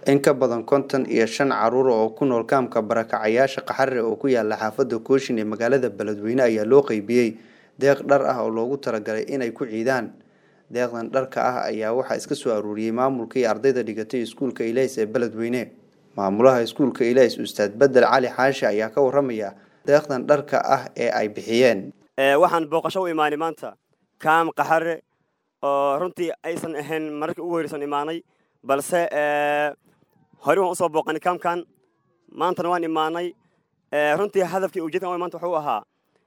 in ka badan konton iyo shan caruur oo ku nool kaamka barakacayaasha qaxarre oo ku yaala xaafadda kooshin ee magaalada beledweyne ayaa loo qeybiyey deeq dhar ah oo loogu talagalay inay ku ciidaan deeqdan dharka ah ayaa waxaa iska soo aruuriyey maamulka iyo ardayda dhigatay iskuulka ilays ee beledweyne maamulaha iskuulka ilays ustaad bedel cali xaashi ayaa ka waramaya deeqdan dharka ah ee ay bixiyeen waxaan booqasho u imaanay maanta kaam qaxare oo runtii aysan ahayn mararkii ugu horeysan imaanay balse hore waan usoo booqanay kaamkan maantana waan imaanay runtii hadafkii ujeedkan maanta wuxuu ahaa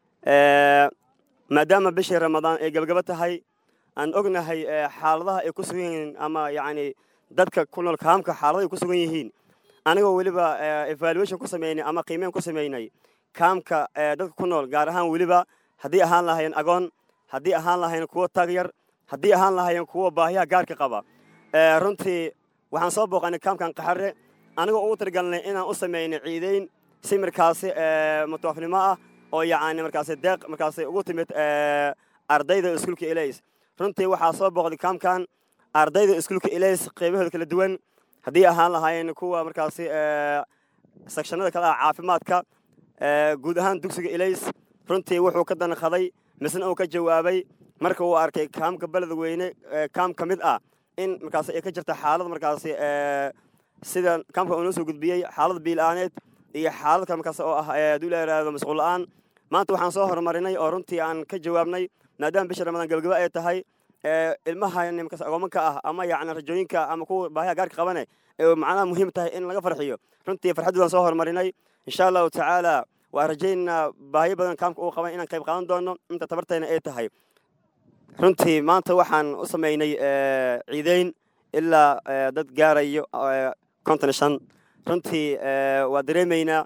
maadaama bishii ramadaan ay gabagaba tahay aan ognahay xaaladaha ay ku sugan yihiin ama yacni dadka ku nool kaamka xaaladaha ay ku sugan yihiin anigoo weliba evaluation ku samaynay ama qiimeyn ku samaynay kaamka dadka ku nool gaar ahaan weliba haddii ahaan lahayen agoon haddii ahaan lahayen kuwo tagyar haddii ahaan lahayen kuwo baahiyaha gaarka qaba runtii waxaan soo booqanay kaamkan qaxare anigoo ugu talagalnay inaan u samaynay ciideyn si markaasi mutawaafnimo ah oo yacni markaasi deeq markaasi ugu timid ardayda iskuulka ilays runtii waxaa soo booqday kaamkan ardayda iskuulka ilays qaybahooda kala duwan haddii ahaan lahaayeen kuwa markaasi sekshanada kale ah caafimaadka guud ahaan dugsiga ilays runtii wuxuu ka danaqaday misna uu ka jawaabay marka uu arkay kaamka beledweyne kaam ka mid ah in markaasi ay ka jirta xaalad markaasi sida kaamka uu noo soo gudbiyey xaalad biilaaneed iyo xaalad kale markaas oo ah hadduu la yidhaahdo masquul la'aan maanta waxaan soo horumarinay oo runtii aan ka jawaabnay maadaama bisha ramadaan gabagaba ay tahay ilmaha markaas agoomanka ah ama yacni rajooyinka ama kuwa baahiya gaarka qabane ee macnaha muhiim tahay in laga farxiyo runtii farxaddoodan soo horumarinay insha allahu tacaala waa rajaynaa baahiyo badan kaamka uu qaban inaan qayb qaadan doono inta tabartayna ay tahay runtii maanta waxaan u samaynay ciideyn ilaa dad gaarayo konton shan runtii waa dareemaynaa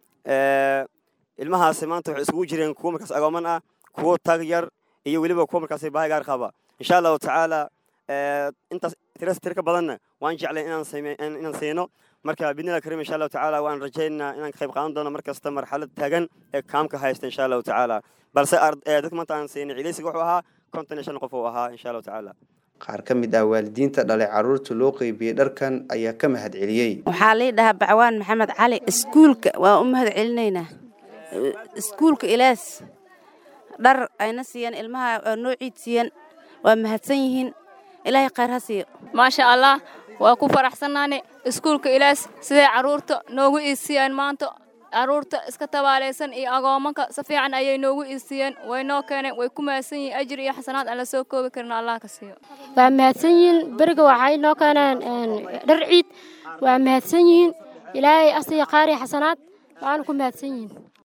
ilmahaasi maanta waxay isugu jireen kuwo markaas agooman ah kuwo tag yar iyo weliba kuwo markaas baahi gaar qaba insha allahu tacaala intaas tiras tir ka badanna waan jeclay inaan siino marka bidnillah karim insha allahu tacaala waan rajaynaa inaan ka qayb qaadan doono mar kasta marxalad taagan ee kaamka haysta insha allahu tacaala balse dadka maanta aan siinay ciidaysiga wuxuu ahaa konton iyo shan qof uu ahaa insha allahu tacaala qaar ka mid ah waalidiinta dhalay caruurta loo qeybiyey dharkan ayaa ka mahad celiyey waxaa lii dhahaa bacwaan maxamed cali iskuulka waa u mahad celinaynaa iskuulka ilaas dhar ayna siiyeen ilmaha oo noo ciid siiyeen waa mahadsan yihiin ilaahay khayr ha siiyo maasha allah waa ku faraxsannaane iskuulka ilaas siday carruurta noogu iisiiyeen maanta carruurta iska tabaalaysan iyo agoomanka si fiican ayay noogu iisiiyeen way noo keeneen way ku mahadsan yihiin ajir iyo xasanaad aan la soo koobi karin allah ka siiyo waa mahadsan yihiin beriga waxay noo keeneen dhar ciid waa mahadsan yihiin ilaahay asiya qaar iyo xasanaad waana ku mahadsan yihiin